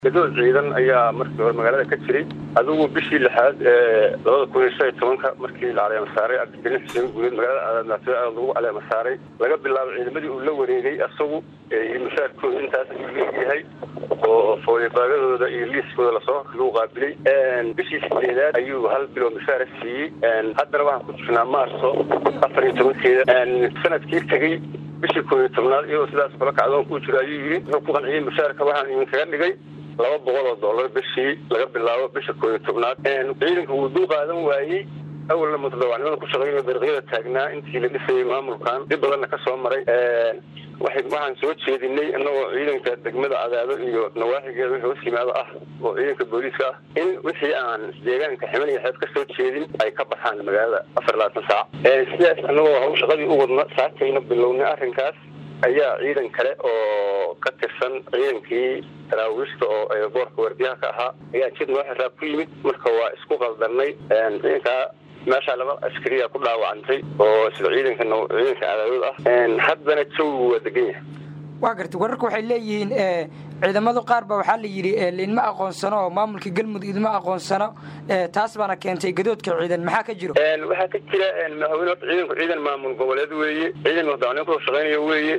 gadood ciidan ayaa markii hore magaalada ka jiray adigu bishii lixaad ee labada kun iyo shan iyo tobanka markii la caleema saaray cabdigelin xuseen guuleed magaalada aadnaasyo aad lagu caleema saaray laga bilaabo ciidamadii uu la wareegay asagu iyo mashaarkooda intaas ayuu leeyahay oo fooyabaagadooda iyo liiskooda lasoo lagu qaabilay bishii sideedaad ayuu hal bilo mashaara siiyey haddana waxaan ku jirnaa maarso afar iyo tobankeeda sanadkii tegey bishii koob iyo tobnaad iyagoo sidaas kula kacdoon kuu jiro ayuu yidhi wuxuu ku qanciyey mashaarka waxaan idinkaga dhigay laba boqol oo dollar bishii laga bilaabo bisha koob iyo tobnaad ciidanka wuu dul qaadan waayey awalna mutadawacnimada ku shaqeynao dariiqyada taagnaa intii la dhisayay maamulkan dib badanna ka soo maray waxaan soo jeedinay inagoo ciidanka degmada cadaado iyo nawaaxigeeda wixii hoos yimaado ah oo ciidanka booliiska ah in wixii aan deegaanka ximan iyo xeeb ka soo jeedin ay ka baxaan magaalada afar labaatan saac sidaas anagoo hawl shaqadii u wadna saakayna bilownay arrinkaas ayaa ciidan kale oo ka tirsan ciidankii daraawiishta oo boorka waardiyaha ka ahaa ayaa jid noo xiraa ku yimid marka waa isku qaldanay ciidankaa meeshaa laba askariya ku dhaawacantay oo sida ciidanka ciidanka cadaadood ah haddana jawigu waa degan yahay waa gartay wararka waxay leeyihiin ciidamadu qaar ba waxaa la yidhi liinma aqoonsano oo maamulka galmudug idma aqoonsano taas baana keentay gadoodka ciidan maxaa ka jiro waxaa ka jira madaxweyne horta ciidanku ciidan maamul goboleed weeye ciidan madaxweyne kusoo shaqeynayo weeye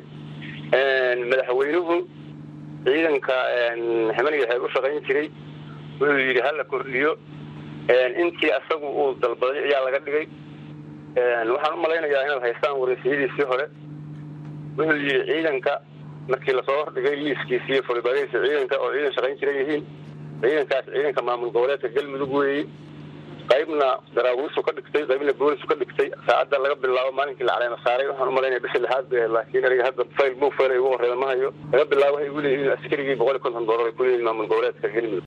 madaxweynuhu ciidanka ximaniga xeeb u shaqayn jiray wuxuu yidhi hala kordhiyo intii asagu uu dalbaday ayaa laga dhigay waxaan u malaynayaa inaad haystaan wareysiyadiisii hore wuxuu yidhi ciidanka markii lasoo hordhigay liiskiisi iyo folibaadadiisa ciidanka oo ciidan shaqayn jira yihiin ciidankaas ciidanka maamul goboleedka galmudug weeye qaybna daraawiisu ka dhigtay qaybna boolisu ka dhigtay saacadda laga bilaabo maalinkii la caleema saaray waxaan u malaynaya bisha lixaad bay laakiin aniga hadda fayl buu fayl igu horreeda ma hayo laga bilaabo waxay igu leeyihiin askarigii boqol iyo konton doolar ay ku leeyihin maamul goboleedka galmudug